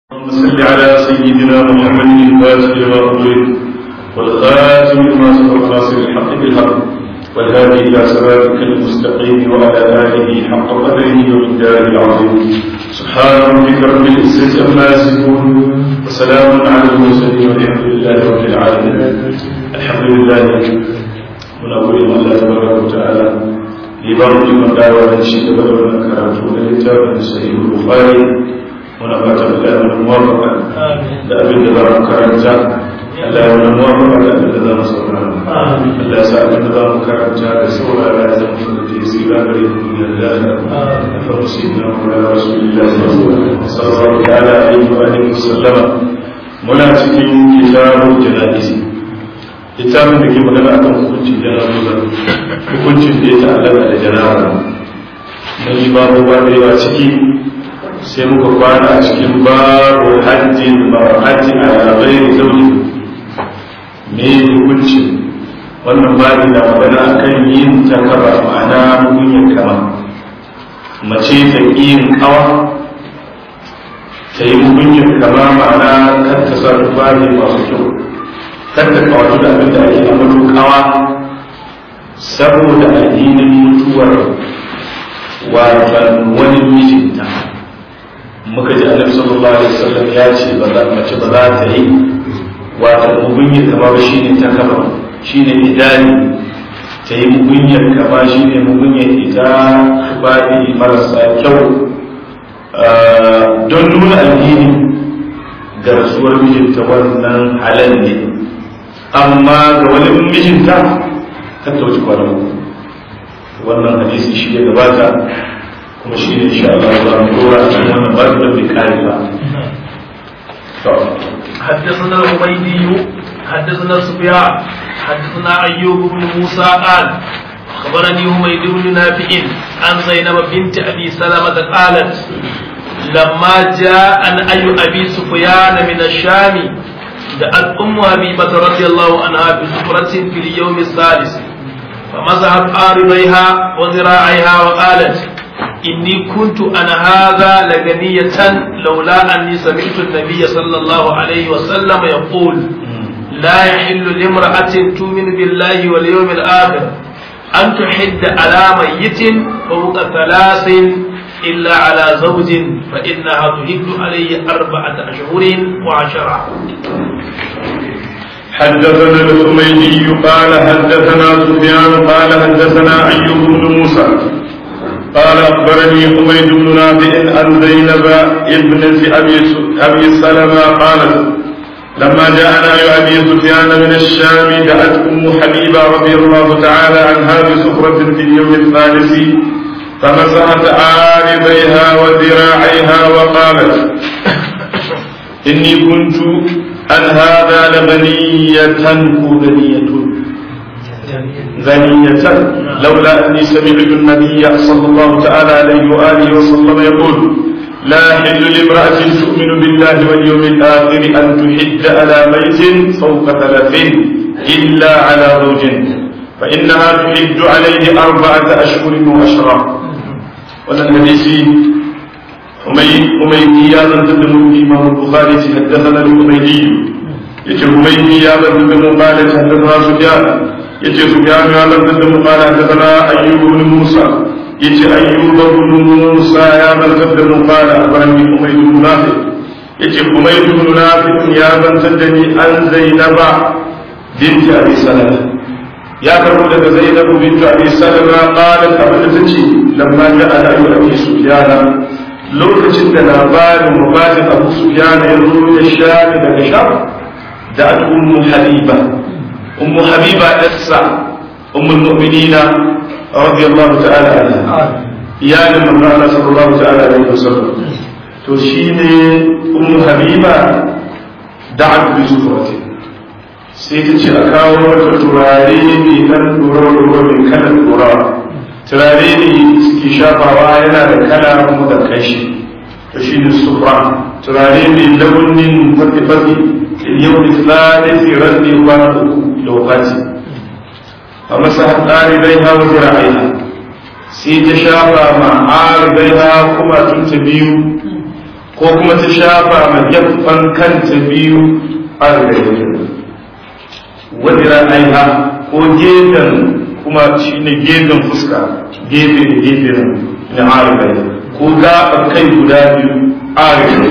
اللهم صل على سيدنا محمد الفاتح لما أغلق والخاتم لما سبق ناصر الحق بالحق والهادي إلى صراطك المستقيم وعلى آله حق قدره ومقداره العظيم سبحان ربك رب العزة عما يصفون وسلام على المرسلين والحمد لله رب العالمين الحمد لله من أقول الله تبارك وتعالى لبرد من دعوة الشيخ بدر من كرامته للكتاب من صحيح البخاري muna fatan Allah ya mana muwafaka da abin da za mu karanta Allah ya mana muwafaka da abin da za mu saurara Allah ya sa abin da za mu karanta da saurara ya zama da ke tsira gare mu duniya da lahira da fa musulmi na mura rasulullah sallallahu ta'ala alaihi wa alihi wasallama muna cikin kitabul jana'iz littafin da ke magana akan hukuncin jana'iza hukuncin da ya ta'allaka da jana'iza mun yi babu ba da yawa ciki sai muka kwana a cikin babu hajjin hajji a ghairi zaune me hukuncin wannan babu na magana akan yin takaba ma'ana mugunyar kama mace ta yin kawa ta yi mugunyar kama ma'ana kan ta sa tufafi masu kyau kan ta kawatu da abin da ake ambato kawa saboda addinin mutuwar watan wani mijinta muka ji annabi sallallahu alaihi wasallam ya ce ba za mace ba za ta yi wata mugunyar kama ba shine ta kama shine idani ta yi mugunyar kama shine mugunyar ita baɗi marasa kyau don nuna alhini ga rasuwar mijinta wannan halal ne amma ga wani mijinta kan ta wuce kwanan wannan hadisi shi ya gabata kuma shi ne insha Allah za mu dora a cikin wannan babu da bai kare ba حدثنا الحميدي حدثنا سفيان حدثنا ايوب بن موسى قال اخبرني حميد بن نافع عن زينب بنت ابي سلمه قالت لما جاء عن اي ابي سفيان من الشام دعت ام حبيبه رضي الله عنها بسفره في اليوم الثالث فمسحت عارضيها وذراعيها وقالت إني كنت أنا هذا لغنية لولا أني سمعت النبي صلى الله عليه وسلم يقول لا يحل لامرأة تؤمن بالله واليوم الآخر أن تحد على ميت فوق ثلاث إلا على زوج فإنها تهد عليه أربعة أشهر وعشرة حدثنا الحميدي قال حدثنا سفيان قال حدثنا أيوب بن موسى قال أخبرني حميد بن نافع عن زينب ابنة أبي سلمة قالت لما جاءنا أبي سفيان من الشام دعت أم حبيبة رضي الله تعالى عنها بسفرة في اليوم الثالث فمسحت عارضيها وذراعيها وقالت إني كنت أن هذا لغنية غنية غنية لولا أني سمعت النبي صلى الله تعالى عليه وآله وسلم يقول لا حل لامرأة تؤمن بالله واليوم الآخر أن تحد على بيت فوق ثلاث إلا على زوج فإنها تحد عليه أربعة أشهر وعشرة ولن حديثي حميدي يا من تدم الإمام البخاري حدثنا الحميدي يجي حميدي يا من تدم قال حدثنا سفيان yace su ya ga lantar da mu kala ta sana ayyubu ibn musa yace ayyubu ibn musa ya lantar da mu kala barani umayr ibn nafi yace umayr ibn nafi ya lantar da ni an zainaba binti abi salama ya karbo daga zainabu binti abi salama qalat abin da tace lamma ja'a ayu abi sufyana lokacin da labarin mubatin abu sufyana ya zo ya sha daga sham da ummu habiba أم حبيبة إسا أم المؤمنين رضي الله تعالى عنها يا من قال صلى الله تعالى عليه وسلم تشيني أم حبيبة دعت بسفرة sai ta ce a kawo mata turare mai ɗan ɗora-ɗora mai kalan ɗora turare ne suke shafawa yana da kala kuma da kashi to shi ne sufra turare mai launin fati-fati yau da tsanani ran ne kwana uku lokaci a masa ɗalibai hawa zira'aiha sai ta shafa ma ɗalibai ha kuma tun ta biyu ko kuma ta shafa ma gefen kanta biyu arba'in wadda aiha ko gefen kuma shi ne gefen fuska gefe da gefe na arba'in ko gaɓar kai guda biyu arba'in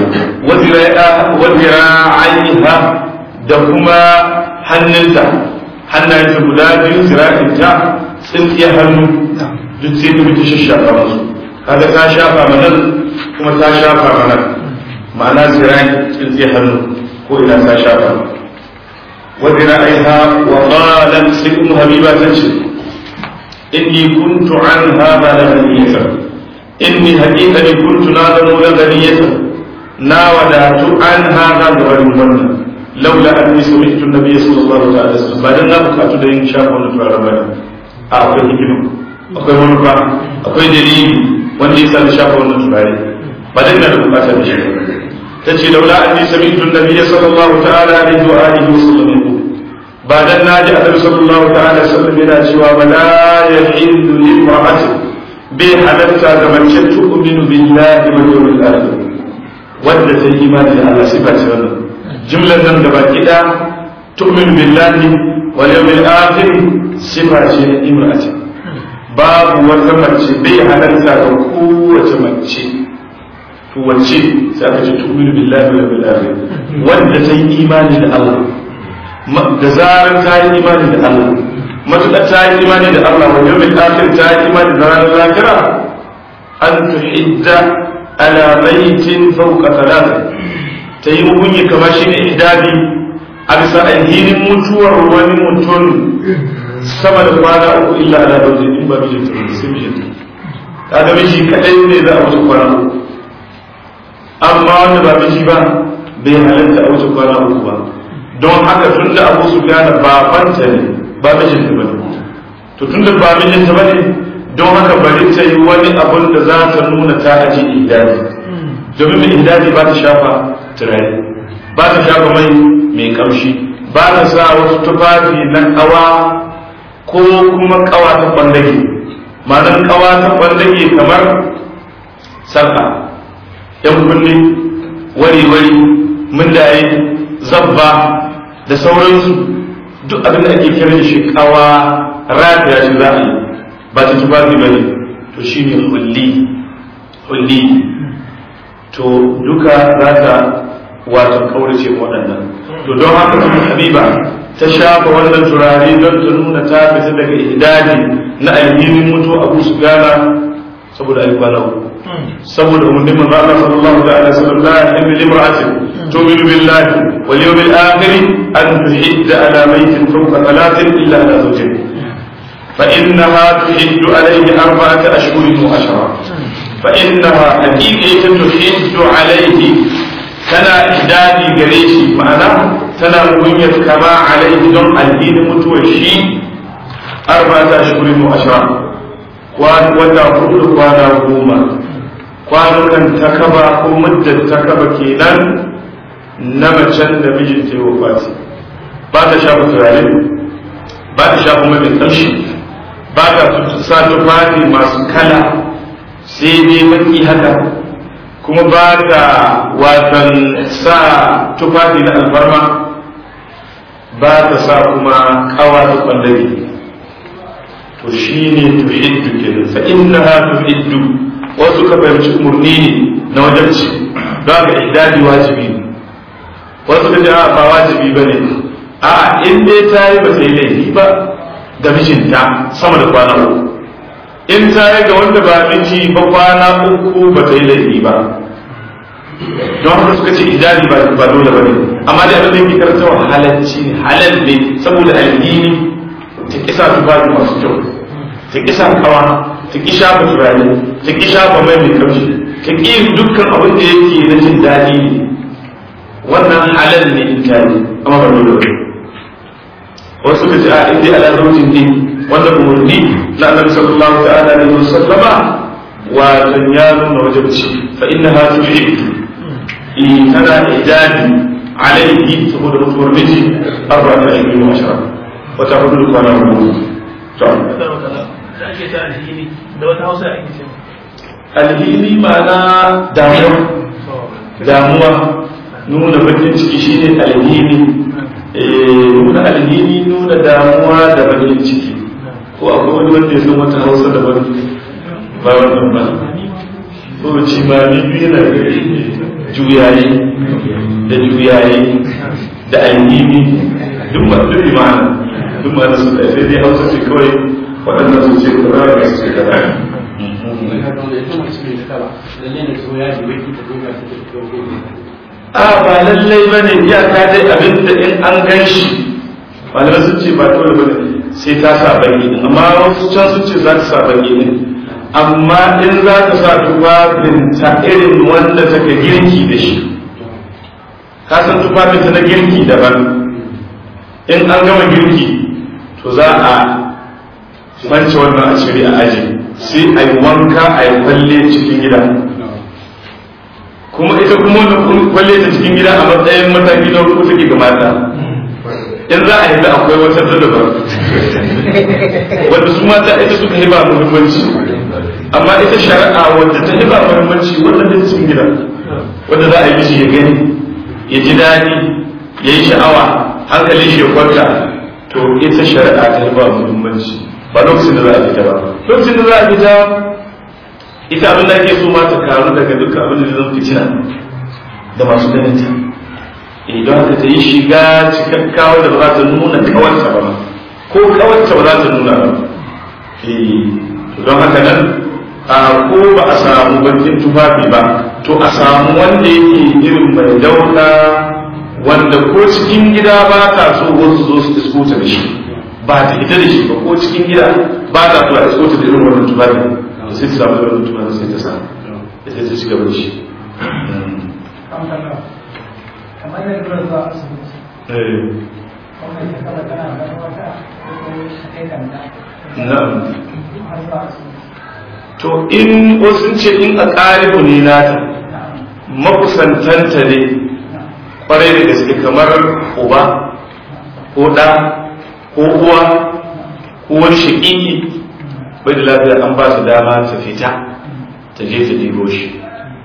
wadda aiha da kuma hannunta hannayenta guda biyu zira'inta tsintsiya hannu duk sai ta mutu shashafa musu kaga ta shafa manan kuma ta shafa manan ma'ana zira'i tsintsiya hannu ko ina ta shafa wa zira'iha wa qalat sai ummu habiba ta ce inni kuntu an hadha la ghaniyatan inni haqiqatan kuntu na zamo la ghaniyatan na wadatu an hadha da wannan laula anni sami'tu an-nabiy sallallahu alaihi wasallam ba dan na bukatu da yin shafa wannan turaren bane a akwai hikima akwai manufa akwai dalili wanda yasa na shafa wannan turare ba dan na da bukata da shi tace laula anni sami'tu an-nabiy sallallahu ta'ala alaihi wa alihi wasallam ba dan na ji annabi sallallahu ta'ala alaihi wasallam yana cewa ba la yahillu limra'atin bai halatta ga mace tu'minu billahi wal yawmil akhir wanda ta yi imani da Allah sifa ce wannan jumlar nan gaba kida tu'min billahi wal yawmil akhir sifa ce imra'ati babu wata mace bai halarta ga kowace mace to wace sai aka ce tu'min billahi wal yawmil akhir wanda ta yi imani da Allah da zarar ta yi imani da Allah matuƙar ta yi imani da Allah wal yawmil akhir ta yi imani da ranar lahira an tuhidda ala baitin fawqa thalatha ta yi mugunyi kamar shi ne idadi a bisa alhinin mutuwar wani mutum sama da kwana uku illa ala da in ba mijin ta sai mijin ta ga miji kadai ne za a wuce kwana uku amma wanda ba miji ba bai halatta a wuce kwana uku ba don haka tun da abu su gane babanta ne ba mijin ta bane to tun da ba mijin ta bane don haka bari ta yi wani abun da za ta nuna ta aji idadi domin mai idadi ba ta shafa turare ba ta shafa mai mai kamshi ba ta sa wasu tufafi na kawa ko kuma kawa ta kwandage ma'anar kawa ta kwandage kamar sarka yan kunne wari-wari mundaye zabba da sauransu duk abin da ake kiran shi kawa rataya shi za a yi ba ta tufafi ba ne to shi ne hulli hulli to duka za ta wato kaurace waɗannan to don haka kuma habiba ta shafa wannan turare don ta nuna ta fita daga idadi na alhinin mutu abu su gana saboda ayi kwana uku saboda umarnin manzo Allah sallallahu alaihi wasallam la yahillu limra'atin tu'minu billahi wal yawmil akhir an tuhidda ala maytin fawqa thalathin illa ala zawjin fa innaha tuhiddu alayhi arba'ata ashhurin wa ashra fa innaha haqiqatan tuhiddu alayhi tana idadi gare shi ma'ana tana kunyar kama alaihi don addinin mutuwar shi arba'ata ashhurin wa ashra wata hudu kwana goma kwanukan takaba ko muddar takaba kenan na macen da mijinta ya wafati ba ta shafa turare ba ta shafa mai kamshi ba ta sa tufafi masu kala sai dai maki haka kuma ba ta watan sa tufafi na alfarma ba ta sa kuma kawa da kwandage to shi ne tuhiddu kenan fa innaha tuhiddu wasu ka fahimci umarni ne na wajen ci don haka idadi wajibi ne wasu ka ce a ba wajibi ba ne a in dai ta yi ba sai laifi ba ga mijinta sama da kwana uku in ta yi ga wanda ba miji ba kwana uku ba ta yi laifi ba don haka suka ce idadi ba dole ba ne amma dai abin da yake karantawa halalci ne halal ne saboda addini ta kisa tufafi masu kyau ta kisa kawa ta ki shafa turare ta ki shafa mai mai kamshi ta ki dukkan abin da yake na jin daɗi ne wannan halal ne in ta yi amma ba dole ba wasu ka ce a in dai ala zaujin ne wanda umarni na annabi sallallahu ta'ala alaihi wasallama wa tan ya nuna wajibci fa innaha tuhibbu in tana ijadi alaihi saboda mutuwar miji arba'ata ashirin wa ashara wata hudu kwana hudu to da ake ta alhini da wata hausa ake ce alhini ma'ana damuwa damuwa nuna bakin ciki shine alhini nuna alhini nuna damuwa da bakin ciki ko akwai wani wanda ya san wata hausa da wani ba wannan ba ko ci ma ni biyu na juyayi da juyayi da alhini duk ma duk imana duk ma da su da sai dai hausa ce kawai waɗannan su ce kaza da su ce kaza a ba lallai ba ne iyaka dai abinda in an gan shi malamai sun ce ba dole ba ne sai ta sa baki din amma wasu can sun ce za ta sa baki din amma in za ta sa tufafin ta irin wanda take girki da shi ka san tufafin ta na girki daban in an gama girki to za a mance wannan a cire a aji sai a yi wanka a yi kwalle cikin gida kuma ita kuma wannan kwalle ta cikin gida a matsayin mataki na uku take ga mata in za a yi da akwai wata dalaba wanda su mata ita suka yi ba muhimmanci amma ita shari'a wadda ta yi ba muhimmanci wannan da cikin gida wanda za a yi shi ya gani ya ji daɗi ya yi sha'awa hankalin shi ya kwanta to ita shari'a ta yi ba muhimmanci ba lokacin da za a fita ba lokacin da za a fita ita abin da ake so ma ta karu daga dukkan abin da zan fitina da masu ganin ta idan haka ta yi shiga cikakkawa da ba za ta nuna kawarta ba ko kawarta ba za ta nuna ba don haka nan a ko ba a samu bakin tufafi ba to a samu wanda yake irin mai dauka wanda ko cikin gida ba ta so wasu zo su iskota da shi ba ta ita da shi ba ko cikin gida ba ta so a iskota da irin wannan tufafi sai ta samu irin tufafi sai ta samu sai ta ci gaba da shi kamar yadda zuwa zuwa asibiti kuma ita kala tana da wata ko kai kanta na'am har zuwa asibiti to in wasu ce in a ƙaribu ne nata makusantanta ne kwarai da gaske kamar uba ko ɗa ko uwa ko wani shaƙiƙi bai da lafiya an ba su dama ta fita ta je ta ɗigo shi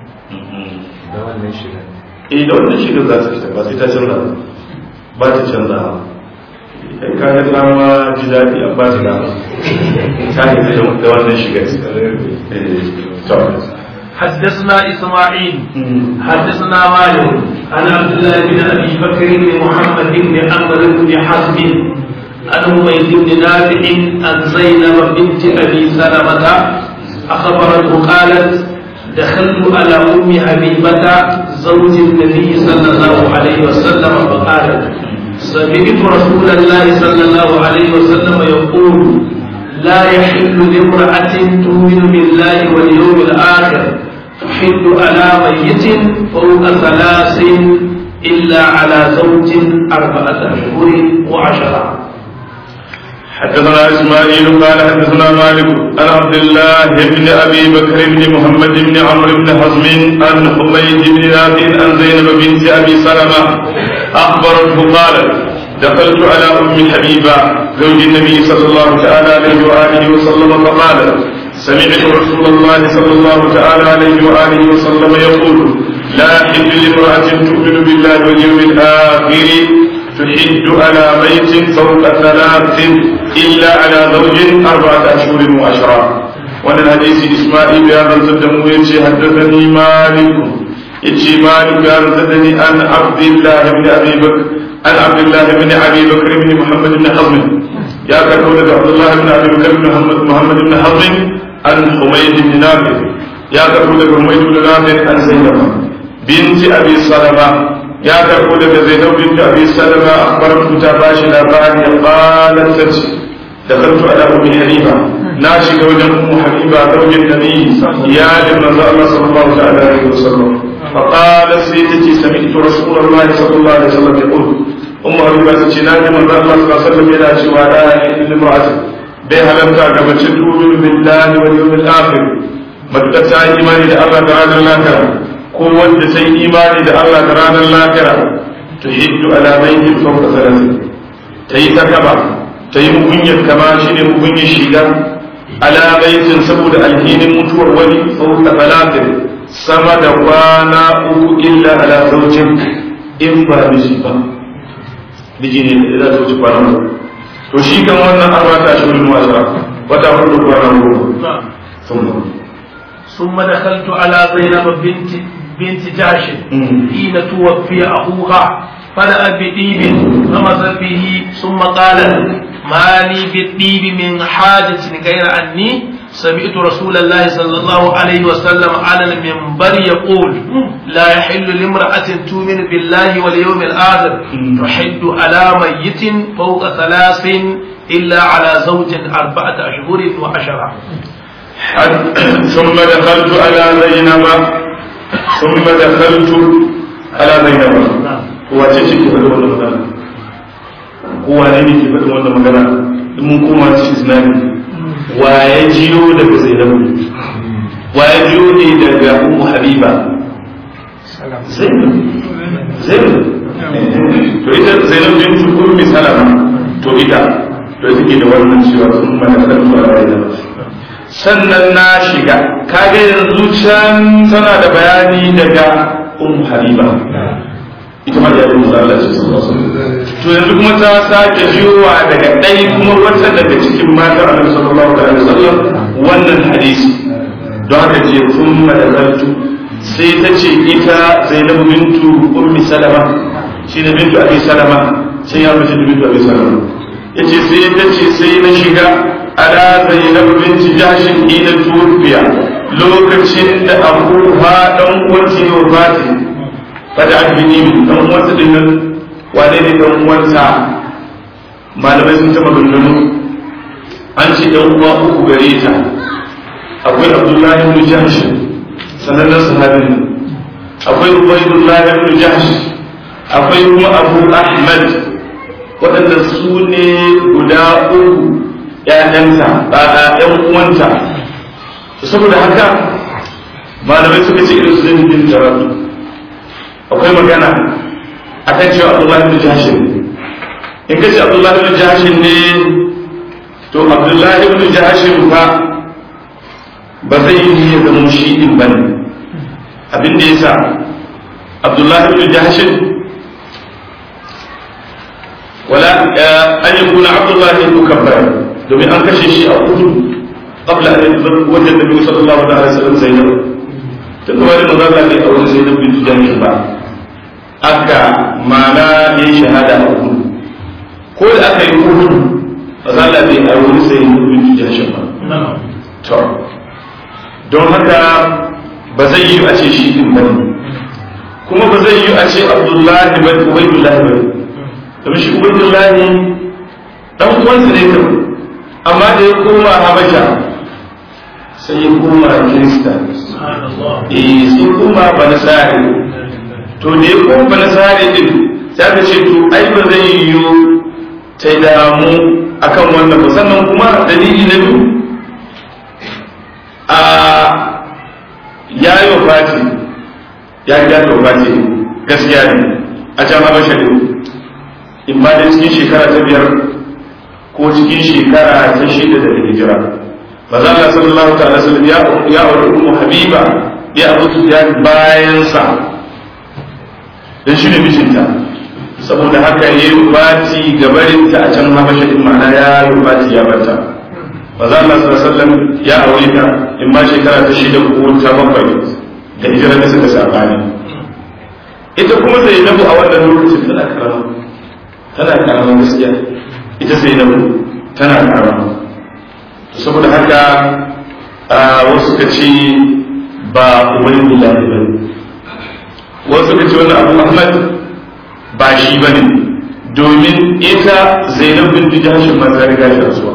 da wannan shiga eh da wannan shirin za ta fita ba sai ta canza ba ba ta canza ba kai ka ga dama ji daɗi an ba ta dama ta yi da wannan shigar eh to حدثنا إسماعيل Mm. حدثنا مالك عن عبد الله بن أبي بكر بن محمد بن عمرو بن حزم عن حميد بن نافع عن زينب بنت أبي سلمة أخبرته قالت دخلت على أم حبيبة زوج النبي صلى الله عليه وسلم فقالت سمعت رسول الله صلى الله عليه وسلم يقول لا يحل لامرأة تؤمن بالله واليوم الآخر تحل على ميت فوق ثلاث إلا على زوج أربعة أشهر وعشرة حدثنا اسماعيل قال حدثنا مالك عن عبد الله بن ابي بكر بن محمد بن عمرو بن حزم عن حميد بن نافع عن زينب بنت ابي سلمه اخبرته قالت دخلت على ام حبيبه زوج النبي صلى الله تعالى عليه واله وسلم فقالت سمعت رسول الله صلى الله تعالى عليه واله وسلم يقول لا حل لامراه تؤمن بالله واليوم الاخر تحد على بيت فوق ثلاث إلا على زوج أربعة أشهر وعشرة وأن الحديث إسماعيل يا من صدموا يتي حدثني مالك يتي مالك يا من صدني عن عبد الله بن أبي بكر عن عبد الله بن أبي بكر بن محمد بن حزم يا كرولة عبد الله بن أبي بكر بن محمد, محمد بن حزم عن حميد بن نافع يا كرولة حميد بن نافع عن زينب بنت أبي سلمة ya karbo daga zainab bint abi salama akhbaratu ta bashi labari qalat tace dakhaltu ala ummi habiba na shiga wajen ummu habiba zaujin nabi ya da manzo Allah sallallahu ta'ala alaihi wasallam fa qalat sai tace sami'tu rasulullah sallallahu alaihi wasallam yaqul ummu habiba tace na ji manzo Allah sallallahu alaihi wasallam yana cewa la ilaha illa bai halarta ga mace tu'minu billahi wal yawmil akhir matakar ta yi imani da Allah da ranar lahira ko wanda ta yi imani da Allah da ranar lahira to hiddu alamaikin fauka salatin ta yi ta kaba ta yi mugunyar kama shi ne mugunyar shiga alamaikin saboda alhinin mutuwar wani fauka salatin sama da kwana uku illa ala zaujin in ba miji ba miji ne da za ta wuce kwana uku to shi kan wannan arba ta shi wani wasa wata hudu kwana uku sun ثم دخلت على زينب بنت بنت جاش مم. حين توفي أخوها فدأ بطيب فمزت به ثم قال ما لي بالطيب من حاجة غير أني سمعت رسول الله صلى الله عليه وسلم على المنبر يقول لا يحل لامرأة تؤمن بالله واليوم الآخر مم. تحد على ميت فوق ثلاث إلا على زوج أربعة أشهر وعشرة حد- ثم دخلت على زينب ثم دخلت على زينب wace ce ke faɗi wannan magana kowa ne ne ke faɗi wannan magana in mun koma cikin islami wa ya jiyo daga zainabu wa ya jiyo ne daga ummu habiba zainab zainab to ita zainab bintu ummi salama to ita to ita ke da wannan cewa sun mana kalmu a zainab sannan na shiga kaga yanzu can tana da bayani daga ummu habiba ita ma da yanzu Allah ce sallallahu alaihi wasallam to yanzu kuma ta sake jiyowa daga ɗai kuma wata daga cikin matan Annabi sallallahu alaihi wasallam wannan hadisi don haka ce thumma dakaltu sai ta ce ita Zainab bintu Ummi Salama shi ne bintu Abi Salama sai ya mace da bintu Abi Salama yace sai ta ce sai na shiga ala Zainab binti Jahsh ina tufiya lokacin da Abu Ha dan uwanci ne wafati fada an bi nimi dan uwansa din nan wane ne dan uwansa malamai sun taba gangano an ce dan uwa uku gare ta akwai abdullahi ibn jahsh sanannen sahabin nan akwai ubaidullahi ibn jahsh akwai kuma abu ahmad waɗanda su ne guda uku ƴaƴanta a ƴan uwanta saboda haka malamai suka ce irin su zai bin jaratu akwai magana a kan cewa abdullahi bin jashin in kace abdullahi bin jashin ne to abdullahi bin jashin fa ba zai yi ya zama shi din bane abin da yasa abdullahi bin jashin wala an yakuna abdullahi mukabbar domin an kashe shi a kudu قبل أن يتزوج النبي صلى الله عليه وسلم زينب تقول ما ظل لي أول زينب بنت جهش بعد aka mana ne shahada a kudu ko da aka yi kudu ba za a bai a wani sai yin bin jashin ba to don haka ba zai yi a ce shi din ba kuma ba zai yi a ce abdullahi ba ubaidullahi ba domin shi ubaidullahi dan uwansa ne kam amma da ya koma habasha sai ya koma kirista eh sai koma banasari to da ya kuma ba nasari din sai aka ce to ai ba zai yiwu ta damu akan wannan ba sannan kuma dalili na biyu a ya yi wa fati ya ga ta fati gaskiya ne a can habasha ne in ba da cikin shekara ta biyar ko cikin shekara ta shida daga hijira ba za a sallallahu ta'ala sallam ya aure ummu habiba ya abu sufyan bayan sa don shi ne mijinta saboda haka ya yi bati gabarinta a can habasha din ma'ana ya yi bati ya bata ba za Allah sallallahu ya aure ta in ma shekara ta shida ko ta bakwai da hijira da suka sabani ita kuma Zainabu a wannan lokacin tana karama tana karama gaskiya ita Zainabu tana karama saboda haka wasu ka ce ba ubangiji ba wasu ka ce wannan abu ahmad ba shi ba ne domin ita zainab bin jahashin ma ta riga shi rasuwa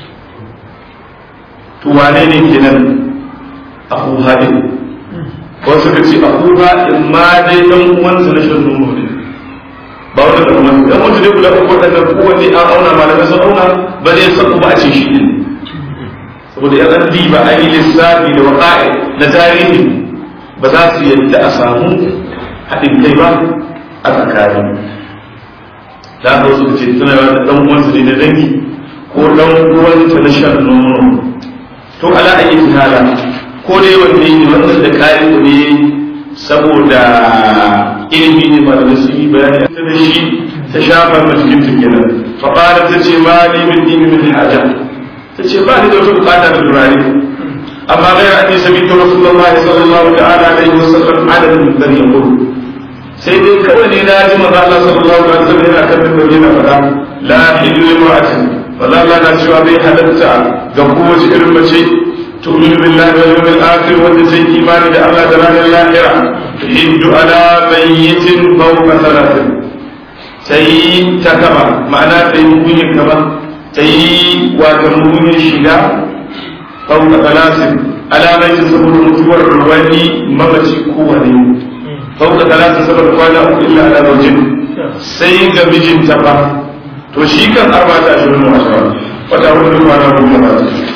to wane ne kenan abu hadin wasu ka ce abu in ma dai dan uwansa na shan nono ne ba wanda da kuma dan wanda dai guda uku wadannan kowanne an auna malamai sun auna ba zai sabu ba a ce shi din saboda ya zan ba a yi lissafi da waƙa'i na tarihi ba za su yadda a samu haɗin kai ba a tsakani da aka wasu ce tana da ɗan uwansa ne na dangi ko ɗan uwanta na shan nono to ala ayi hala ko dai wanda yi wannan da kayan ne saboda ilimi ne ba da su yi bayani ta da shi ta shafa ma cikin ta kenan fa qala ta ce ma li min dini min haja ta ce ba ni da wata bukata da turare amma ghayra anni sami'tu rasulullahi sallallahu ta'ala alaihi wasallam adadin min bani yaqul sai dai kawai ne na ji manzo Allah sallallahu alaihi wasallam yana kan min yana faɗa la hilu imra'atin wala Allah na cewa bai halatta ga kowace irin mace تؤمن بالله واليوم الآخر وتزي إيمان الله دلال الآخرة تحد على ميت فوق ثلاث تي تكما معنى تي مؤمن كما تي وكمؤمن شجاع فوق ثلاث على ميت سبب متور الرواني ممتي كواني فوق ثلاث سبب قوانا إلا على زوجين سيغا بجين تبا to shi kan arba'ata ashirin wa ashara wata hudu kwana goma ba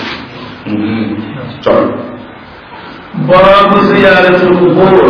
باب زيارة القبور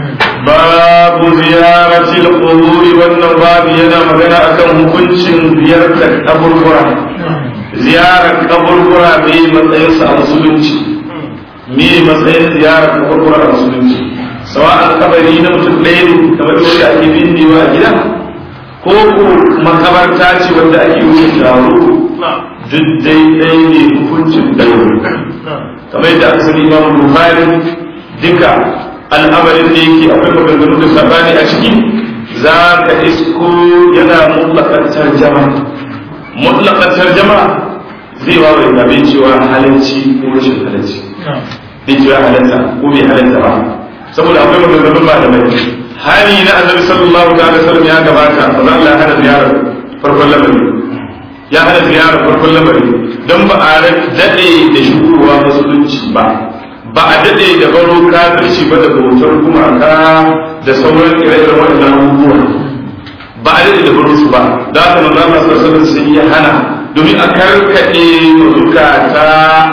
babu ziyaratil quburi wannan babu yana magana akan hukuncin ziyartar kaburbura ziyarar kaburbura me matsayin sa a musulunci me matsayin ziyarar kaburbura a musulunci sawa'an kabari na mutum ɗaya ne kamar yadda ake binnewa a gida ko ko makabarta ce wanda ake wuce taro duk daidai ne hukuncin ɗaya kamar yadda aka sani imamu bukhari duka al'amarin da yake akwai maganganu da sabani a ciki za ka isko yana mutlakar tarjama mutlakar tarjama zai ba wai abin cewa halarci ko rashin halarci zai cewa halarta ko bai halarta ba saboda akwai maganganun malamai hali na annabi sallallahu alaihi wasallam ya gabata fa za Allah hana ziyarar farkon lamari ya hana ziyarar farkon lamari don ba a daɗe da shigowa musulunci ba ba a daɗe da baro kafirci ba da bautar gumaka da sauran ire-iren waɗannan abubuwa ba a daɗe da baro su ba da haka manzo Allah sallallahu alaihi sun yi hana domin a karkaɗe zukata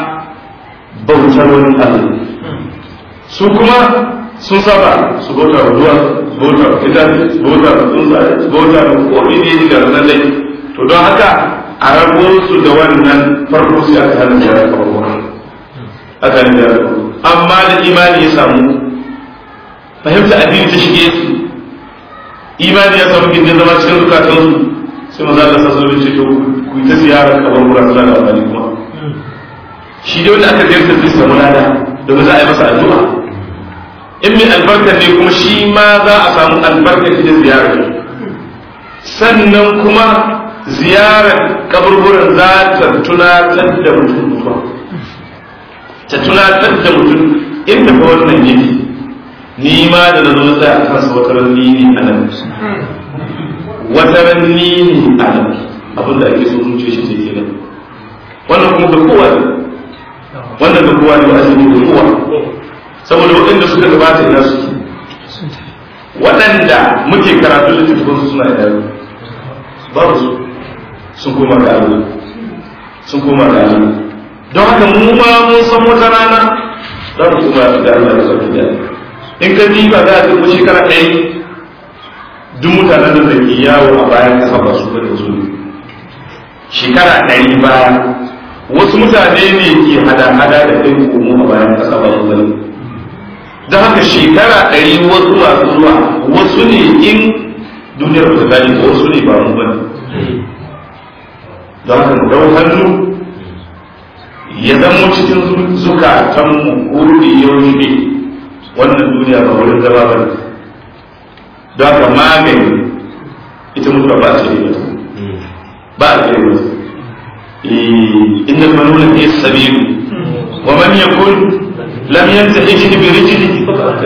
bautar wani Allah su kuma sun saba su bauta ruwa su bauta ita su bauta tsuntsaye su bauta komi ne da nan dai to don haka a rabo su da wannan farko sai aka hana ziyarar kabarwa aka hana ziyarar amma da imani ya samu fahimta addini ta shige su imani ya samu gindin zama cikin zukatan su sai maza Allah sassa ce to ku yi ta ziyarar kabarwa suna da amfani kuma shi dai wanda aka ziyarta zai samu lada domin za a yi masa addu'a in mai albarkar ne kuma shi ma za a samu albarkar da ziyarar sannan kuma ziyarar kaburburan za ta tunatar da mutum mutuwa ta tunatar da mutum inda fa wannan yake ni ma da na zo tsaya a kansa wata ranni ne a nan wata ranni ne a nan abin da ake so zuciya shi ce kenan wannan kuma da kowa ne wannan da kowa ne ba azumi da kowa saboda waɗanda suka gabata ina suke waɗanda muke karatu littattafan suna da babu su sun koma ga Allah sun koma ga Allah don haka mu ma mun san wata rana za mu koma ga Allah da sauki da in ka diba za a dubu shekara ɗaya duk mutanen da ke yawo a bayan kasa ba su bane su shekara ɗari baya wasu mutane ne ke hada-hada da ɗin komo a bayan kasa ba su bane don haka shekara ɗari wasu masu zuwa wasu ne in duniyar ba ta gani ko wasu ne ba mu bane don haka mu dau hannu ya zama cikin zukatanmu kuri yaushe wannan duniya ba wurin zama ba ne don haka magani ita mutuwa ba ce ne ba a ce mata inna manuna fi sabilu wa man yakun lam yantahi bi rijlihi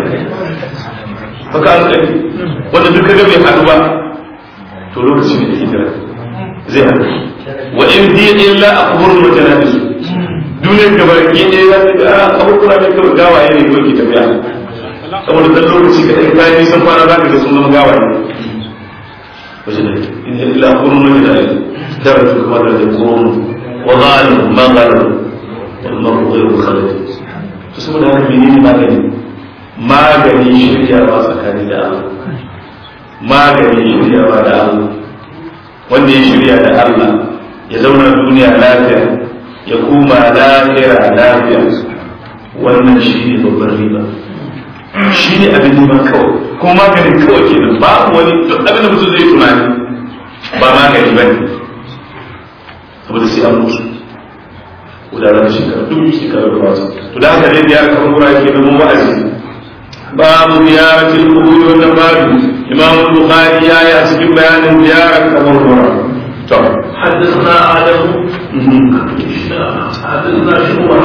faka an wanda duk kaga bai hadu ba to lokacin da yake jira zai haɗu wa in hiya illa akhbarun wa janabis duniyar da barki ne za ta ga abubuwa ne kawai gawaye ne kawai ke tafiya saboda dan lokaci ka ɗan kayan nisan kwana za ka ga sun zama gawaye wajen da in hiya illa akhbarun wa janabis dara su kuma da da kurun wa ghalu ma ghalu wal mar'u ghayru khalid to saboda haka menene magani magani shiryawa tsakani da Allah magani shiryawa da Allah wanda ya shirya da Allah ya zauna duniya lafiya ya kuma lafiya lafiya wannan shi ne babban riba shi ne abin neman kawai kuma maganin kawai kenan babu wani duk abin da mutum zai tunani ba magani ba ne saboda sai an mutu gudanar shekara duk shekara da wasu to da haka dai biyar kamar wura ke da mun wa'azi babu ziyaratul qubur wannan babu imam bukhari ya yi a cikin bayanin ziyarar kamar wura to حدثنا آدم حدثنا شعبة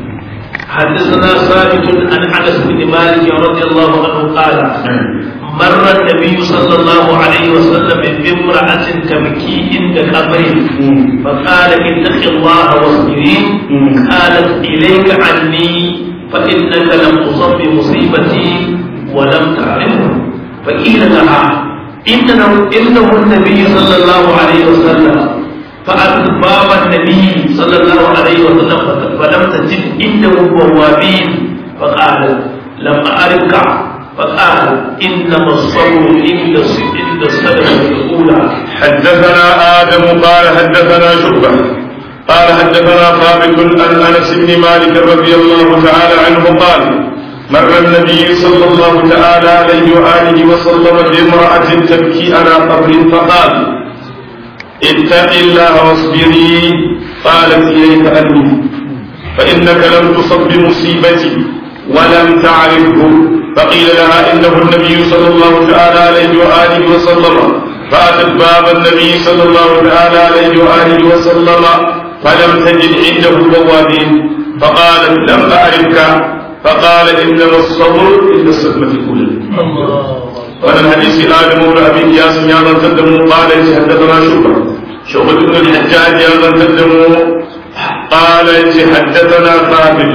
حدثنا ثابت عن انس بن مالك رضي الله عنه قال مر النبي صلى الله عليه وسلم بامرأة تبكي عند قبر فقال اتق الله واصبري قالت إليك عني فإنك لم تصب بمصيبتي ولم تعرفه فقيل لها إنه, إنه النبي صلى الله عليه وسلم فأتت باب النبي صلى الله عليه وسلم فلم تجد عنده بوابين فقال لم أعرفك فقال إنما الصبر عند عند الصدمة الأولى حدثنا آدم قال حدثنا شعبة قال حدثنا ثابت عن أنس بن مالك رضي الله تعالى عنه قال مر النبي صلى الله تعالى عليه وآله وسلم بامرأة تبكي على قبر فقال اتق الله واصبري قالت إليك أني فإنك لم تصب بمصيبتي ولم تعرفه فقيل لها إنه النبي صلى الله تعالى عليه وآله وسلم فأتت باب النبي صلى الله تعالى عليه وآله وسلم فلم تجد عنده بوابين فقالت لم أعرفك فقال إنما الصبر عند الصدمة الأولى وأنا الحديث آدم بن أبي إياس يا من تدموا قال حدثنا شعبة شعبة بن الحجاج يا من تدموا قال حدثنا ثابت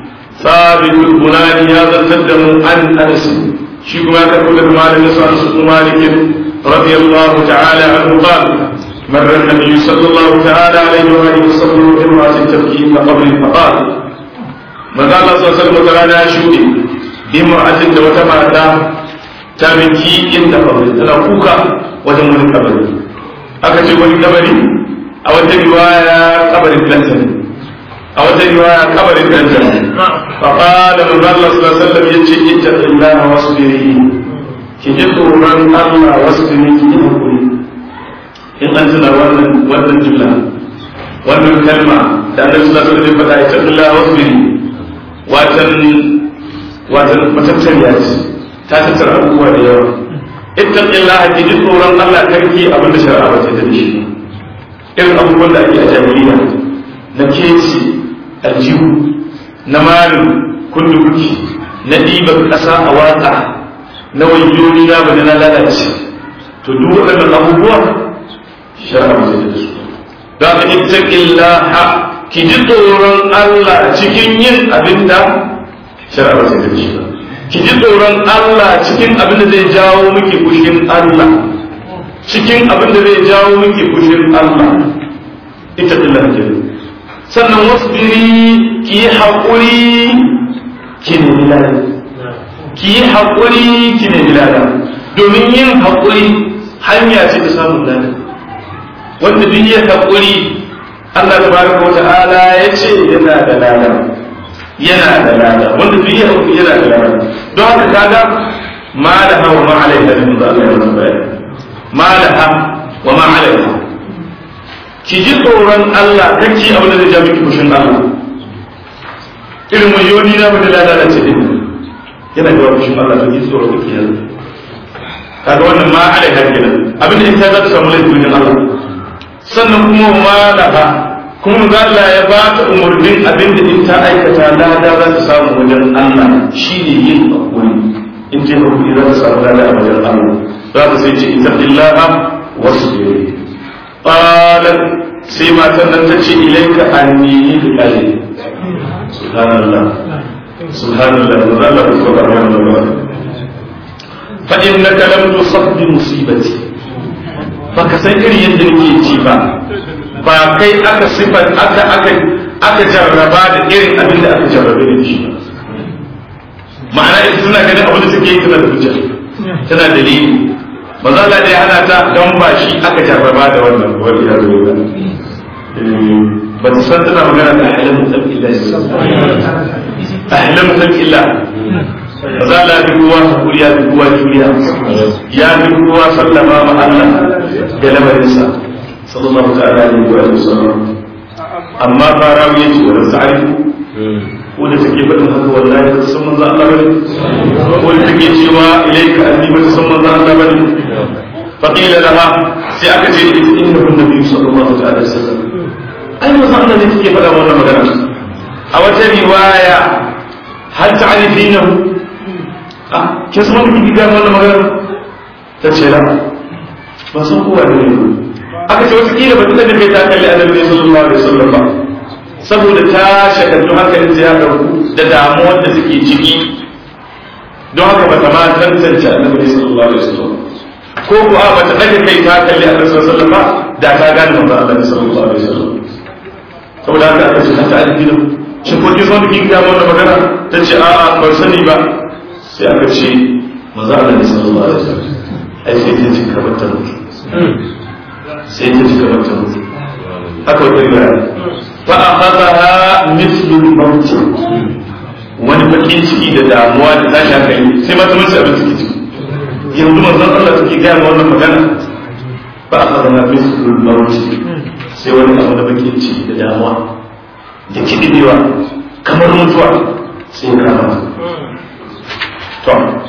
ثابت البناني يا من تدموا عن أنس شيخ ما تقول مالك أنس بن مالك رضي الله تعالى عنه قال مر النبي صلى الله تعالى عليه وآله وسلم بامرأة تبكي قبر فقال ماذا الله صلى الله عليه وسلم تعالى شودي بامرأة وتماتا تبكي عند قبر تنا كوكا وجن wani kabari aka ce wani kabari a wata riwaya kabarin danta a wata riwaya kabarin danta fa qala man Allah sallallahu alaihi wasallam yace ittaqillaha wasbiri ki ji tsoron Allah wasbiri ki yi hakuri in an tuna wannan wannan jumla wannan kalma da annabi sallallahu alaihi wasallam faɗa ittaqillaha wasbiri watan watan matattariya ce ta tattara abubuwa da yawa ittaqillaha ki ji tsoron Allah karki abin da shari'a ba ta da shi irin abubuwan da ake a jahiliya na keci aljihu na malin kundukuki na ɗiban ƙasa a watsa na wayyoni na bane na lalace to duk waɗannan abubuwa shari'a ba ta da su da ka ittaqillaha ki ji tsoron Allah cikin yin abin da shari'a ba ta da shi ba ki ji tsoron Allah cikin abin da zai jawo miki kushin Allah cikin abin da zai jawo miki kushin Allah ita dillar ke sannan wasbiri ki yi haƙuri ki ne bilada ki yi haƙuri ki ne bilada domin yin haƙuri hanya ce ta samun lada wanda duk ya haƙuri Allah tabaraka wa ta'ala ya ce yana da lada yana da lada wanda duk ya hauku yana da lada don haka kaga ma da hawa ma alaiha min da Allah ya masa bayani ma da ha wa ma alaiha ki ji tsoron Allah kake abin da zai ja miki kushin Allah irin wayoni na bada lada da ce din yana da kushin Allah to ki tsoro kake yanzu kaga wannan ma alaiha kenan abin da ita za ta samu laifin Allah sannan kuma ma da ha kuma za Allah ya ba ta umarnin abin da in ta aikata lada za ta samu wajen Allah shi ne yin hakuri in ce hakuri za ta samu lada a wajen Allah za ta sai ce ita illaha wasu ne qalat sai matan nan ta ce ilaika anni biqali subhanallah subhanallah wa Allah ko ba wannan fa innaka lam tusab bi musibati baka san irin yadda nake ci ba ba kai aka sifar aka aka aka jarraba da irin abin da aka jarrabe da shi ma'ana ita suna ganin abin da suke yi tana da hujja tana dalili ba za a hana ta don ba shi aka jarraba da wannan wani ya zo ba ba ta san tana magana da ahlan mutum illa ahlan mutum illa ba za a fi kowa hakuri ya fi kowa juriya ya fi kowa sallama ma Allah da lamarinsa sallallahu ta'ala alaihi wa sallam amma fara ya ce wa sa'ari ko da take faɗin haka wallahi ba ta san manzo Allah bane ko da take cewa ilaika anni ba ta san manzo Allah bane fa qila laha sai aka ce innahu nabi sallallahu ta'ala alaihi wasallam ai manzo Allah ne take faɗa wannan magana a wata riwaya hal ta'rifinahu ah ke san wani kike ga wannan magana ta ce la ba san kowa ne aka ce wata kila ba ta da kai ta kalli annabi sallallahu alaihi wasallam ba saboda ta shakaltu hankalin ya ɗauku da damuwar da take ciki don haka ba ta ma tantance annabi sallallahu alaihi wasallam ko ko a bata daga kai ta kalli annabi sallallahu alaihi wasallam da ta gane manzo Allah sallallahu alaihi wasallam saboda haka aka ce ta addini shin ko kin san da kin ga wannan magana ta ce a a ban sani ba sai aka ce manzo Allah sallallahu alaihi wasallam ai sai ta cika mata mutu sai ta cika mata mutu haka wata riwaya فأخذها مثل الموت wani bakin ciki da damuwa da tashi hankali sai mata mace abin ciki ciki yanzu manzon Allah take gaya ma wannan magana ba a fara na mislul mawuci sai wani abu da bakin ciki da damuwa da kidibewa kamar mutuwa sai ya kama to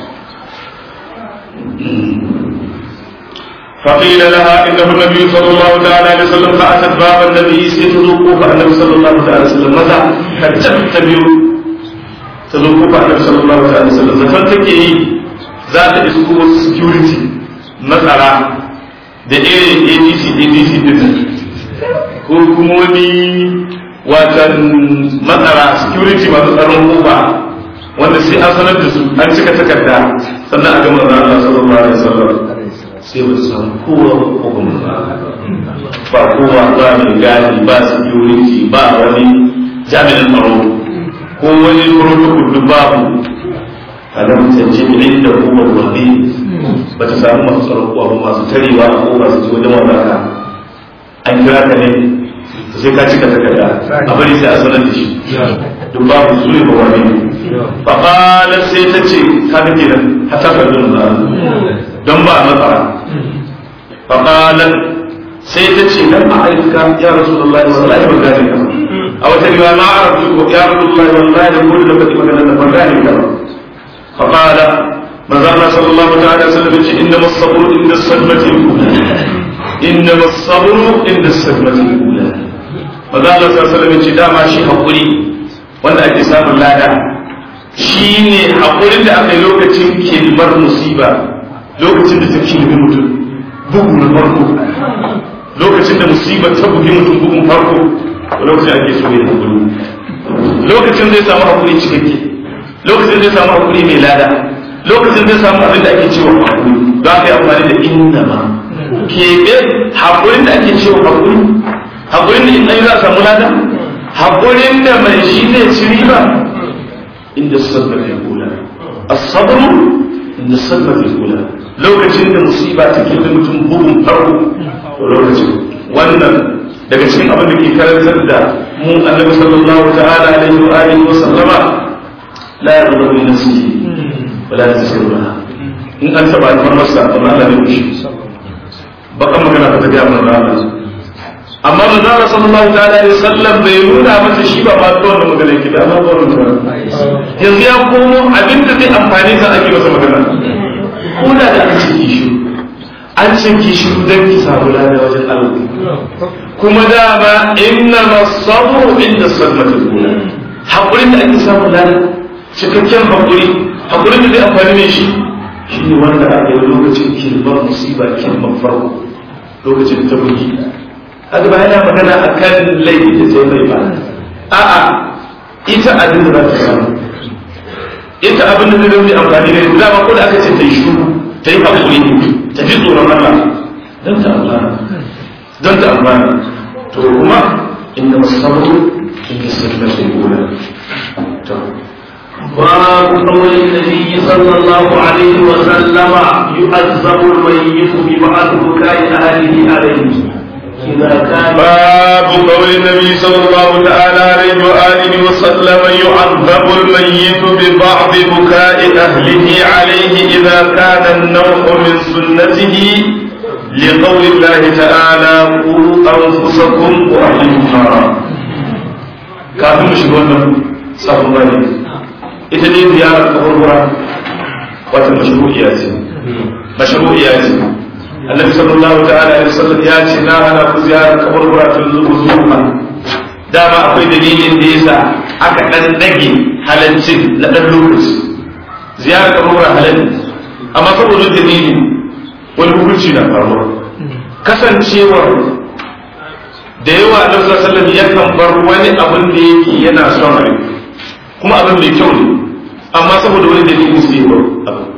فقيل لها انه النبي صلى الله تعالى عليه وسلم فاتت باب النبي سيتذوقوا فالنبي صلى الله تعالى عليه وسلم متى قد تتبعوا تذوقوا فالنبي صلى الله تعالى عليه وسلم زفر تكي ذات اسكو security matsara da irin adc adc din ko kuma wani watan matsara security masu tsaron kofa wanda sai an sanar da su an cika takarda sannan a gama Allah sallallahu alaihi wasallam sai ba samu kowa ko kuma ba kowa ba mai gadi ba security ba wani jami'in tsaro ko wani protocol duk babu kaga mutunci inda hukumar wani ba ta samu masu tsaro ko abu masu tarewa a ko ba su ji wajen wadaka an kira ka ne sai ka cika takarda a bari sai a sanar da shi duk babu su ne ba wani fa qala sai ta ce ka ga kenan hatta ka dun don ba matsara fa qala sai ta ce dan a aika ya rasulullahi wallahi ban gane ka a wata riwaya ma arabtu ya rasulullahi wallahi da kullu da kake magana da ban gane ka fa qala manzo Allah sallallahu ta'ala alaihi wasallam ce inna as-sabru inda as-sadmati al-ula inna as-sabru inda as-sadmati al-ula manzo Allah sallallahu alaihi wasallam ce dama shi hakuri wanda ake samun lada shine hakurin da aka yi lokacin kilmar musiba lokacin da ta kilmi mutum bugu na farko lokacin da musibar ta bugi mutum bugun farko lokacin ake so ya hakuri lokacin zai samu hakuri cikakke lokacin zai samu hakuri mai lada lokacin zai samu abin da ake cewa hakuri za ka yi amfani da inna ma keɓe hakurin da ake cewa hakuri hakurin da in za a samu lada hakurin da mai shi zai ci riba inda sabba ya kula as-sabru inda sabba ya kula lokacin da musiba take da mutum bugun farko to lokacin wannan daga cikin abin da ke karantar da mu annabi sallallahu ta'ala alaihi wa alihi wa sallama la yarda bi nafsihi wala tasirruha in an taba alfar masa amma Allah ne shi bakan magana ta ga mun Allah amma manzo Allah sallallahu ta'ala alaihi wasallam bai nuna masa shi ba ba to wannan magana yake da amma ba wannan yanzu ya komo abinda zai amfani sa ake masa magana ko da da aka ce kishi an ce kishi dan ki samu lada wajen Allah kuma dama inna masabru inda sadmatul ula hakurin da ake samu lada cikakken hakuri hakurin da zai amfani ne shi shi ne wanda aka yi lokacin kilmar musiba kilmar farko lokacin ta bugi haka ba yana magana a kan laifi da sai mai ba a'a ita abin da za ta samu ita abin da zai amfani da ita dama ko da aka ce ta yi shuru ta yi hakuri ta ji tsoron Allah don ta amfana don ta amfana to kuma inda masabu inda sirrin sai gona باب قول النبي صلى الله عليه وسلم يعذب الميت ببعض بكاء اهله عليه إذا كان باب قول النبي صلى الله تعالى عليه وآله وسلم يعذب الميت ببعض بكاء أهله عليه إذا كان النوح من سنته لقول الله تعالى قوا أنفسكم وأهلكم نارا kafin mu shiga wannan sabon bane ita ne ziyarar kaburbura wata mashru'iya ce mashru'iya ce annabi sallallahu ta'ala alaihi wasallam ya ce na hana ku ziyarar kaburbura tun zuwa zuwa dama akwai dalilin da yasa aka dan dage halaccin na dan lokaci ziyarar kaburbura halal amma saboda dalili wani hukunci na faruwa kasancewar da yawa annabi sallallahu alaihi wasallam yakan bar wani abin da yake yana son rai kuma abin mai kyau ne amma saboda wani dalili sai ya bar abin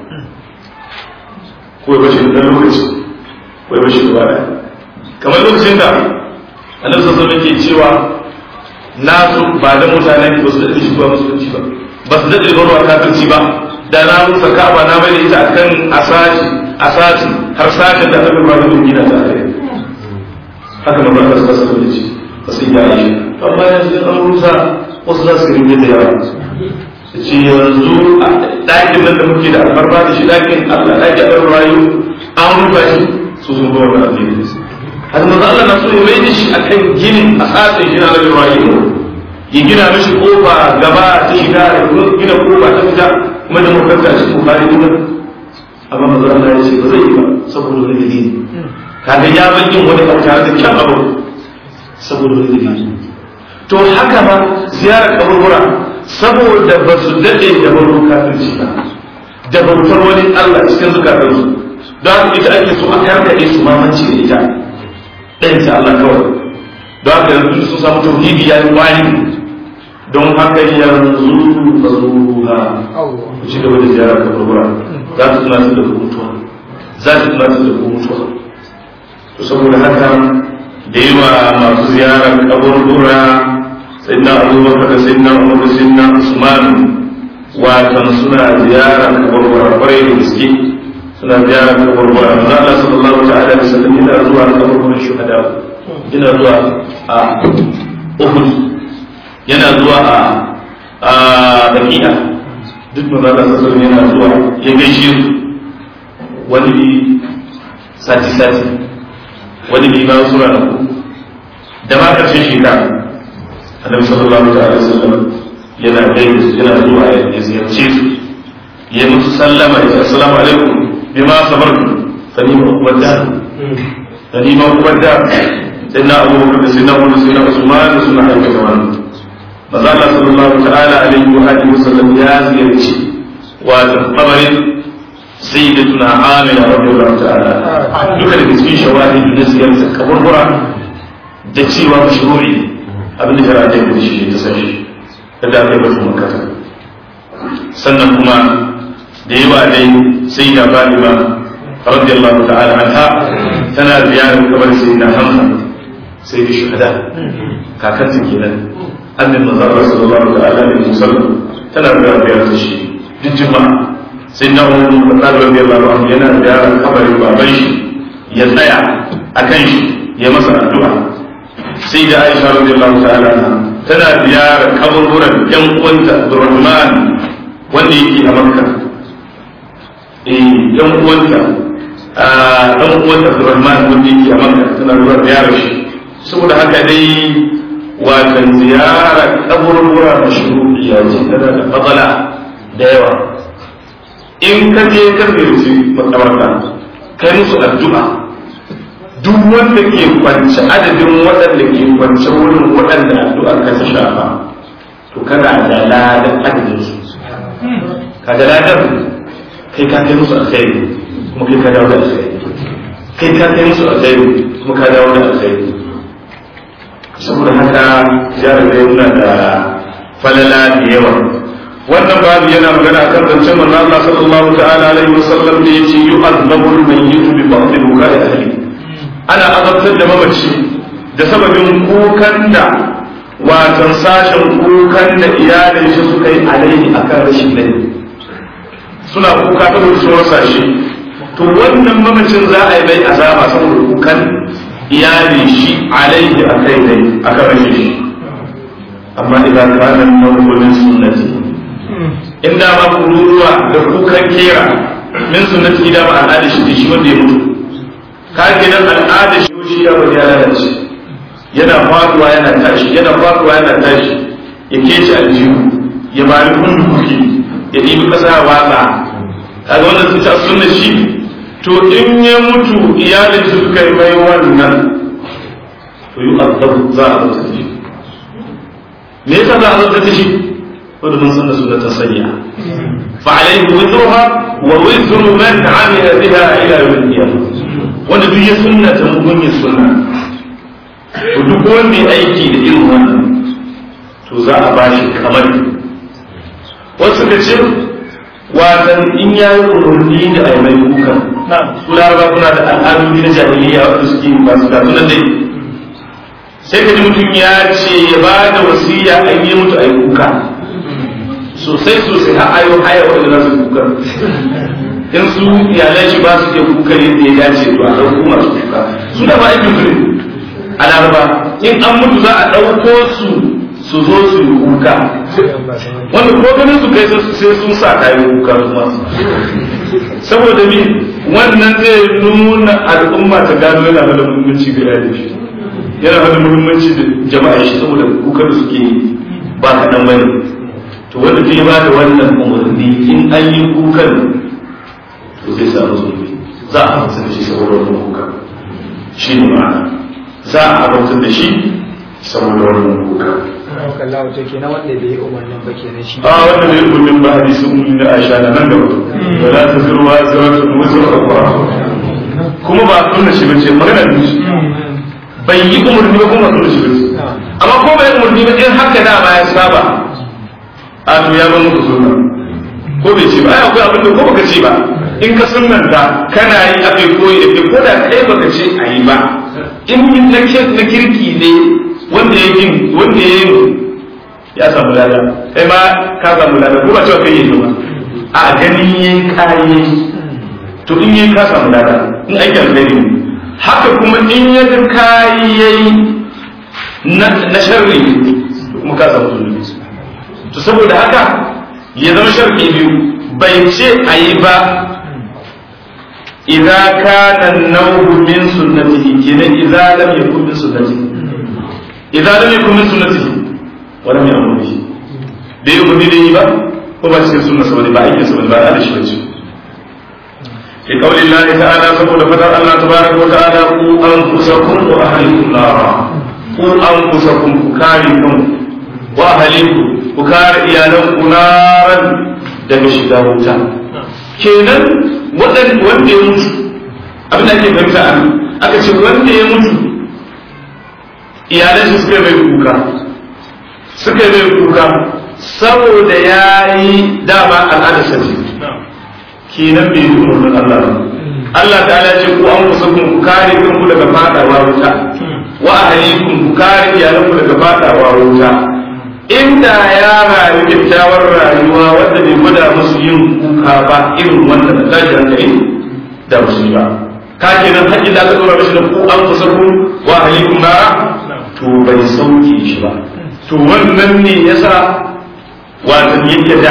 ko ya bashi da lokaci ko ya bashi gaba daya kamar lokacin da annabi sallallahu alaihi wasallam ke cewa nasu ba da mutanen ba su daɗe shigowa musulunci ba ba su daɗe barwa kafirci ba da na rusa ka'aba na bai da ita akan asasi asasi har sakin da ta bi ba da gina ta kai haka na barka suka saka da ci ba su iya yi amma yanzu an rusa wasu za su rinje da yawa su ce yanzu ɗakin nan da muke da albarba da shi ɗakin allah ɗakin ɗan rayu an rufa shi su sun zo wani addini har manzo Allah na so ya mai da shi akan ginin asasin gina na rayu ya gina mishi kofa gaba ta shiga ya gina kofa ta fita kuma da makaranta shi bukari kuma amma manzo Allah ya ce ba zai yi ba saboda wani dalili kaga ya bar yin wani abu tare da kyan abu saboda wani dalili to haka ma ziyarar kaburbura saboda ba su daɗe da baro kafirci ba da bautar wani Allah cikin zukatansu don haka ita ake so a karkaɗe su mamanci da ita ɗayan ta Allah kawai don haka yanzu sun samu tauhidi ya yi kwani don haka yanzu ba zuwa ku ci gaba da ziyarar kaburbura za su tunatar da ku mutuwa za su tunatar da ku mutuwa to saboda haka da yawa masu ziyarar kaburbura sai na abubakar da sai na umar da sai na usman watan suna ziyarar kaburbura kwarai da gaske suna ziyarar kaburbura manzo Allah sallallahu ta'ala alaihi wasallam yana zuwa kaburburan shuhada yana zuwa a Uhud yana zuwa a a Baqiya duk manzo Allah sallallahu alaihi wasallam yana zuwa ya gaishe su wani sati sati wani bi bayan sura na da ma karshen shekara annabi sallallahu alaihi wasallam yana gaida su yana zuwa ya ziyarce su ya musu sallama ya ce assalamu alaikum bima sabartu fa ni ma da fa ni ma da sai na abu bakar da sai na umar sai na usman da suna aikata wannan maza Allah sallallahu ta'ala alaihi wa alihi wasallam ya ziyarci wa kabarin sayyidatuna amina radiyallahu ta'ala duka da cikin shawahid na ziyarta kaburbura da cewa mashru'i abin da shari'a ta yi shi ta sani da aka yi batu makata sannan kuma da yawa dai sai da Fatima radiyallahu ta'ala anha tana ziyarar kabar sai na Hamza sai da shuhada kakanta kenan annabi manzo sallallahu ta'ala alaihi wasallam tana ziyarar shi duk juma'a sai na umar khattab radiyallahu anhu yana ziyarar kabarin baban shi ya tsaya akan shi ya masa addu'a sai da Aisha radiyallahu ta'ala tana ziyarar kaburburan yan uwanta Abdurrahman wanda yake a Makka eh yan uwanta a dan uwanta Abdurrahman wanda yake a Makka tana zuwa ziyarar shi saboda haka dai watan ziyarar kaburbura mashru'iyya ce tana da fadala da yawa in ka je ka ziyarci makabarta kai musu addu'a duk wanda ke kwance adadin waɗanda ke kwance wurin waɗanda addu'a ka ta shafa to kana da ladan adadin su ka da ladan kai ka kai musu alkhairi kuma kai ka dawo da alkhairi kai ka kai musu alkhairi kuma ka dawo da alkhairi saboda haka ziyarar da yana da falala da yawa wannan babu yana magana akan zancen manzo Allah sallallahu ta'ala alaihi wasallam da yace yu'azzabu al-mayyitu bi ba'd bukai ahli ana azabtar da mamaci da sababin kukan da watan sashen kukan da iyalin shi suka yi alaihi akan rashin laifi suna kuka saboda sun rasa shi to wannan mamacin za a yi mai azaba saboda kukan iyalin shi alaihi a kai ne a kan rashin shi amma idan kana nawulin sunnati inda ma kururuwa da kukan kera min sunnati da ba al'ada shi shi wanda ya mutu ka kenan al'ada shi shi ya bari ya lalace yana faduwa yana tashi yana faduwa yana tashi ya kece aljihu ya bari kunduki ya ɗibi ƙasa watsa kaga wannan sun ta sunna shi to in ya mutu iyalin su suka yi mai wannan to yi azabu za a zata shi me yasa za a zata shi wanda mun sanna sunnatan sayya fa alayhi wizruha wa wizru man amila biha ila yawm al-qiyamah wanda duk ya sunnata mun ya sunna to duk wanda ya aiki da irin wannan to za a bashi kamar wasu da ce watan in ya yi umarni da a yi mai kuka su laraba kuna da al'adun na jahiliya wanda suke masu kasunan dai sai ka ji mutum ya ce ya ba da wasiya a yi mutu a yi kuka sosai sosai har ayo haya wanda za su kuka in su iyalan shi ba su iya kuka yadda ya dace to a ɗauko masu kuka su da ba aikin su ne a laraba in an mutu za a ɗauko su su zo su yi kuka wanda ko ganin su kai sai sun sa kayan kuka su masu saboda mi wannan zai nuna al'umma ta gano yana da muhimmanci ga yadda shi yana da muhimmanci da jama'a shi saboda kuka da suke ba kaɗan bane to wanda zai ba da wannan umarni in an yi kukan to zai samu zulmi za a hamsa da shi saboda wannan kuka shi ne ma'ana za a hamsa da shi saboda wannan kuka Allah wato kenan wanda bai yi umarnin ba kenan shi a wanda bai umarnin ba hadisin mun da Aisha na nan gaba ba za ta zurwa zurwa wuzur akwa kuma ba sunna shi bace magana ne shi bai yi umarni ba kuma sunna shi bace amma ko bai umarni ba in haka da ba ya saba a to ya ba muku sunna ko bai ce ba ai akwai abin da ko baka ce ba in ka sunnanta kana yi akai koyi da ke ko da kai baka ce a yi ba in na kirki ne wanda ya yin wanda ya yin ya samu lada kai ma ka samu lada ko ba cewa kai yi ba a ganin yayin kayi to in yayi ka samu lada in aiki alheri ne haka kuma in ya ga kayi yayi na sharri to kuma ka samu zunubi to saboda haka ya zama sharri biyu bai ce a yi ba idza kana an-nawm min sunnatihi kenan idza lam yakun min sunnatihi idza lam yakun min sunnatihi wa lam ya'mur bihi bai yi umarni da yi ba ko ba cikin sunna saboda ba aikin saboda ba da shi bace fi qawli Allah ta'ala saboda fadar Allah tabaraka wa ta'ala ku anfusakum wa ahlikum nara ku anfusakum ku kare kanku wa ahlikum ku kare iyalan ku naran daga shiga wuta kenan wanda ya mutu abin da ake fahimta a aka ce wanda ya mutu iyalan shi suka mai kuka suka mai kuka saboda ya yi dama al'adar sati kenan bai yi umarnin Allah ba Allah ta ala ce ku an kusa ku kare kanku daga fadawa wuta wa ahlikum ku kare iyalanku daga fadawa wuta inda ya rayu kyakkyawar rayuwa wanda bai gwada musu yin kuka ba irin wanda da tashi hankali da musu ba ka kenan haƙƙin da aka tsora mishi da ku an kusa ku wa ahlikum nara to bai sauke shi ba to wannan ne yasa watan yake da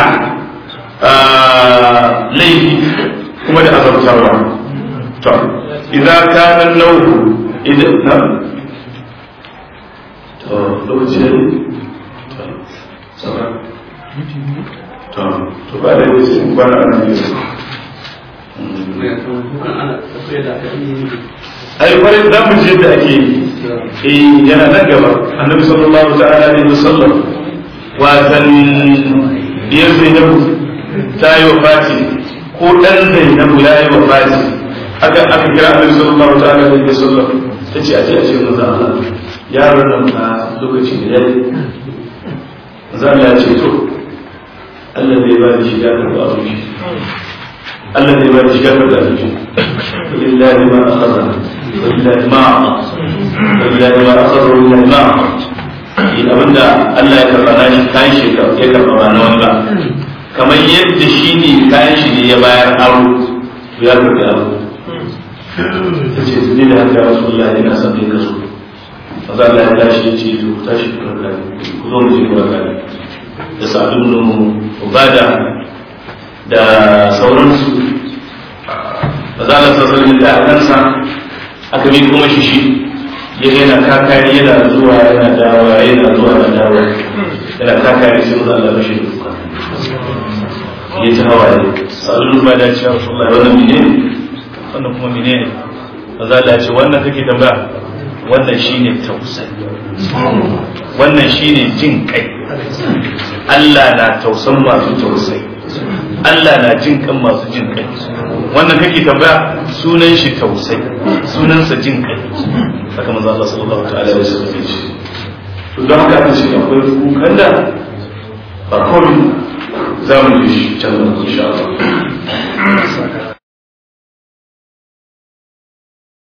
laifi kuma da azabtarwa to idza kana nauhu idan na to lokaci ne to to to ba da yake ba na nan ai kwarai za mu je da ake yi yana nan gaba annabi sallallahu ta'ala alaihi wasallam watan biyar zainabu ta yi wa fati ko dan zainabu ya yi wa fati aka aka kira annabi sallallahu ta'ala alaihi wasallam ta ce a ce a ce manzo Allah yaron nan a lokaci da yayi manzo Allah ya ce to Allah zai ba da shiga da ba su Allah zai ba da shiga da su lillahi ma akhadha lillahi ma a'ta lillahi ma akhadha lillahi ma a'ta abinda Allah ya karba na shi kayan shi ya karba ba na wani ba kamar yadda shi ne kayan shi ne ya bayar aro to ya karbi aro ta ce ni da haka wasu Allah ina son kai ka so maza Allah ya tashi ya ce to tashi ku raka ku zo mu je ku raka da sa'adun nu ubada da sauransu maza Allah sallallahu alaihi da kansa aka bi kuma shi shi ya yana kakari yana zuwa yana dawa yana zuwa yana dawa yana kakari sai maza Allah bashi duka ya ta hawaye sa'adun ubada ce ya rasulullahi wannan menene wannan kuma menene maza Allah ya ce wannan kake tambaya wannan shine tausayi wannan shine jin kai Allah na tausan masu tausayi Allah na jin kan masu jin kai wannan kake tambaya sunan shi tausayi sunansa jin kai haka manzo Allah sallallahu ta'ala alaihi wasallam ya ce to don haka aka ce akwai kukan da ba kawai za mu ji shi can da insha Allah